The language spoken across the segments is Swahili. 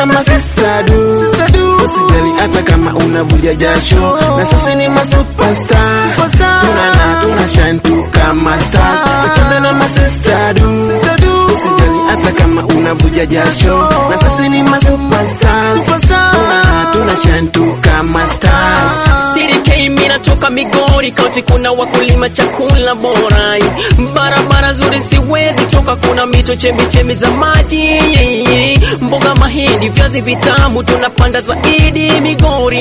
na masista du usijali hata kama unavuja jasho na sisi ni masuperstar tunana tuna shine tu kama stars wacheze na masista du usijali hata kama unavuja jasho na sisi ni masuperstar tunana tuna shine tu kama stars CDK mina toka Migori County, kuna wakulima chakula bora, barabara zuri siwezi toka, kuna mito chemichemi za maji, mboga, mahindi, viazi vitamu tunapanda zaidi Migori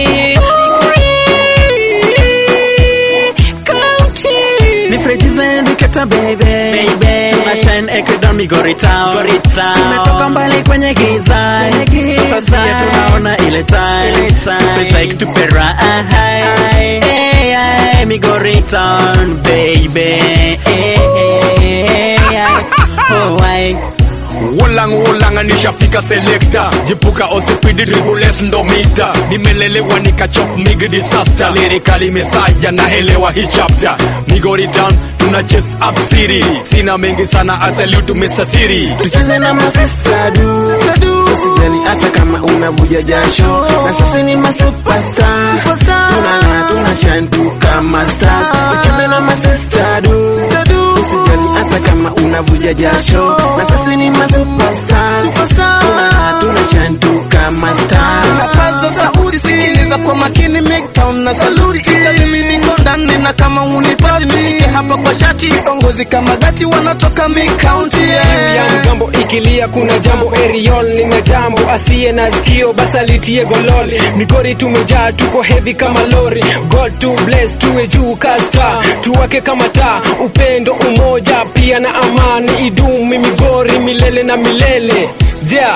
County. Nifrejize ndiketa baby Baby. Tuna shine Ecuador Migori town Migori town. Tumetoka mbali kwenye giza Sasa pia tunaona ile time Tupe psych tupe raha Hey, hey, Migori town baby Hey, hey, hey, Oh, why Wolang wolang nishafika selector jipuka osipidi ribules ndo mita nimelelewa nikachop mig disaster lirikali mesaja naelewa hii chapter Migori town tuna chase up city sina mengi sana I salute Mr. Siri tucheze na masista du usijali hata kama unavuja jasho na sisi ni masuperstar tunana tuna shine tu kama stars tucheze na masista du usijali hata kama unavuja jasho na sisi ni masuperstar tunana tuna shine tu kama stars Napaza sauti sikiliza kwa makini Midtown na saluti ila mimi niko ndani na kama unipati nishike hapa kwa shati ongozi kama gati wanatoka Mid County yeah. yani gambo ikilia kuna jambo eriol lina jambo asiye na sikio basi alitie golol migori tumejaa tuko heavy kama lori god to bless tuwe juu kasta tuwake kama taa upendo umoja pia na amani idumi migori milele na milele yeah.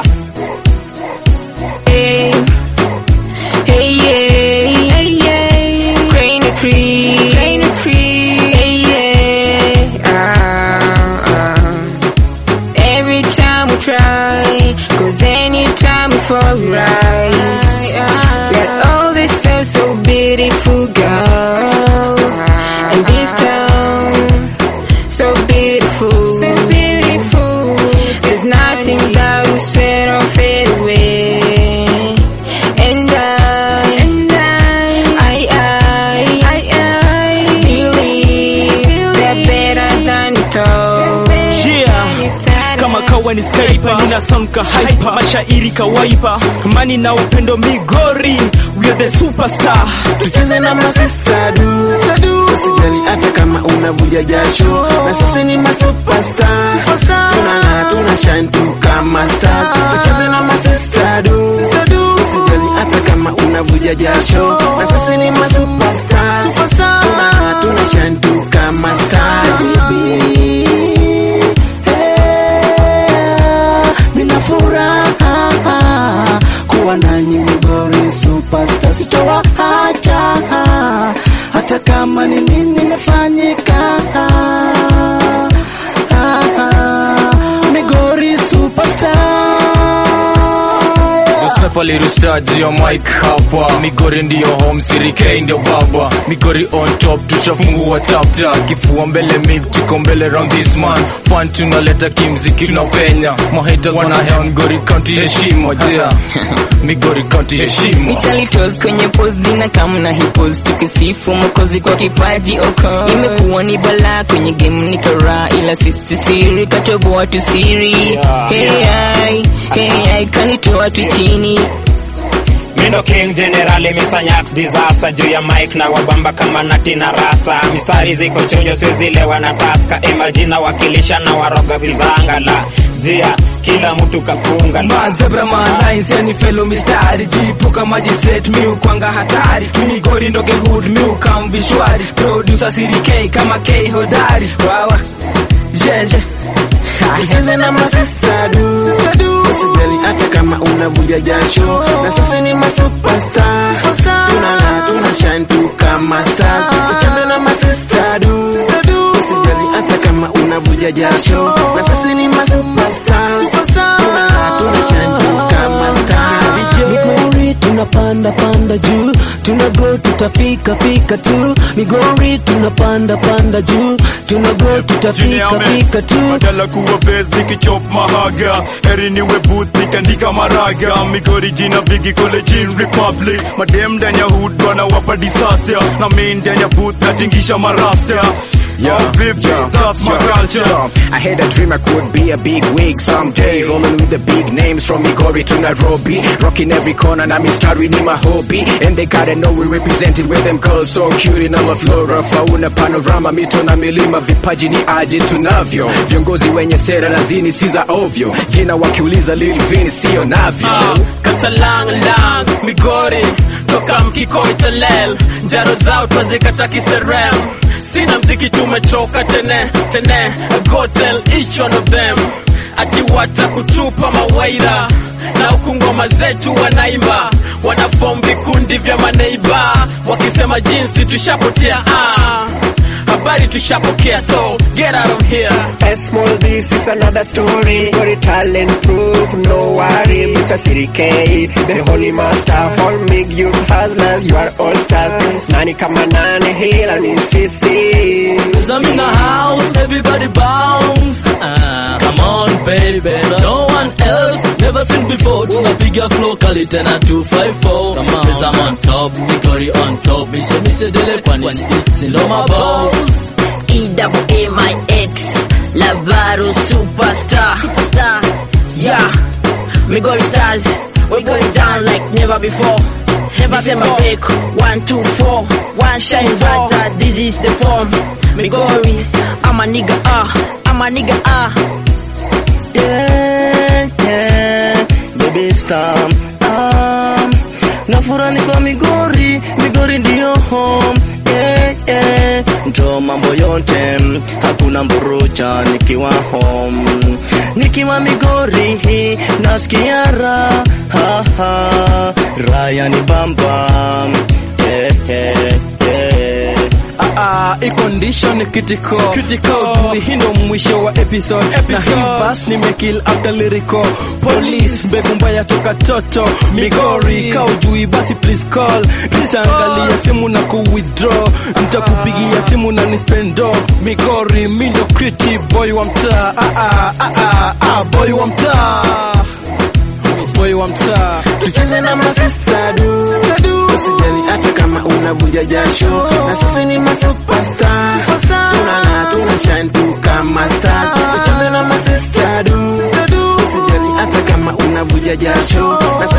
Hey, hey, yeah, hey, yeah. Crane free, crane free, hey, yeah. Ah, ah. Every time we try, cause anytime we fall, we rise. Let all this sound so beautiful, girl. And this town, so beautiful, so beautiful. There's nothing that will sweat or fade away. And I, and I, I, I, I, I believe they're better than it all. Yeah. kama kawa ni skyper nina sound ka hyper mashairi kawaipa mani na upendo migori we are the superstar tucheze na masista du usijali hata kama unavuja jasho na sisi ni masuperstar tunana tuna shine tu kama stars tucheze na masista du usijali hata kama unavuja jasho na sisi ni masuperstar tunana tuna shine tu kama stars mina furaha kuwa nanyi Migori superstar, sitowa hacha hata kama ni nini imefanyika. Migori superstar Joseph alirusta juu ya mic hapa Migori ndiyo home Siri K ndio baba Migori on top tushafungua chapter kifua mbele mig tuko mbele round this man fun tunaleta kimziki tunapenya mahita wana hea Migori county heshima yeah Migori county heshima Michalitos kwenye post zina kama na hipos tukisifu mokozi kwa kipaji oko imekuwa ni balaa kwenye game ni kara ila sisi siri katoboa tu siri hey ai hey ai kanitoa tu chini Mindo King General misanyak disaster juu ya mic na wabamba kama nati na rasta mistari ziko chonjo siwezilewa na taska imajina wakilisha na waroga vizangala jia kila mtu kapunga mazebra malines yani fellow mistari jipuka magistrate miu kwanga hatari migori ndoge hood miu kam vishwari producer Siri K kama K hodari wawa jeje tucheze na masista du usijali hata kama unavuja jasho na sisi ni masuperstar tunana tuna shine tu kama stars tucheze na masista du usijali hata kama unavuja jasho na sisi ni masuperstar tunana tuna shine tu kama stars Migori tuna tunapanda panda juu tuna go tutafika fika tu migori tunapanda panda juu tuna go tutafika fika tu badala kuwa base nikichop mahaga eri niwe booth nikandika maraga migori jina bigi college republic madem ndani ya hood wanawapa disaster na main ndani ya booth natingisha marasta Yeah, yeah, that's my culture. I had a dream I could be a big wig someday. Rolling with the big names from Migori to Nairobi. Rocking every corner, na mistari ni my hobby. And they gotta know we represented with them girls so cute in all flora. Fauna panorama, mito na milima, vipaji ni aje tunavyo. Viongozi wenye sera na zini si za ovyo. Jina wakiuliza Lil Vini sio navyo. katalang lang migori toka mkikoi telel njaro zao twazikata kiserem sina mziki tumechoka tene tene go tell each one of them ati watakutupa mawaira na huku ngoma zetu wanaimba wanafom vikundi vya maneiba wakisema jinsi tushapotea ah. habari tushapokea so get out of here A small this is another story. Very talent proof, no worry. Mr. City K, the holy master. All make you hustlers, you are all stars. Nani kama nani, hila ni sisi. I'm in the house, everybody bounce. Ah, come on, baby. No one else, never seen before. Tunapiga flow kali tena 254. Come on, I'm on top, Nikori on top. Mise mise dele kwani si si ndo maboss. E-double-A-my-X Lavaro superstar Superstar Yeah Migori stars We going down like never before Never December pick One, two, four One shine brighter This is the form Migori I'm a nigga ah I'm a nigga ah yeah, yeah, baby star um, nafurani kwa Migori, Migori ndiyo home yeah, yeah. Ndo mambo yote hakuna mburuja nikiwa home, nikiwa Migori nasikia raha ha, raya ni bamba yeah, yeah, yeah. Ah, hii condition ni critical critical Juzi hii ndo mwisho wa episode, na hii verse nimekill after lyrical police mbegu mbaya toka toto migori ka ujui basi please call nitaangalia simu na ku withdraw nitakupigia simu na nispendo migori mi ndo criti boy wa mtaa ah, ah, ah, ah, ah, boy wa mtaa boy wa mtaa tucheze na masista du usijali hata kama unavuja jasho na sisi ni masupestar tunang'aa tuna shine tu kama stars tucheze na masista du usijali hata kama unavuja jasho na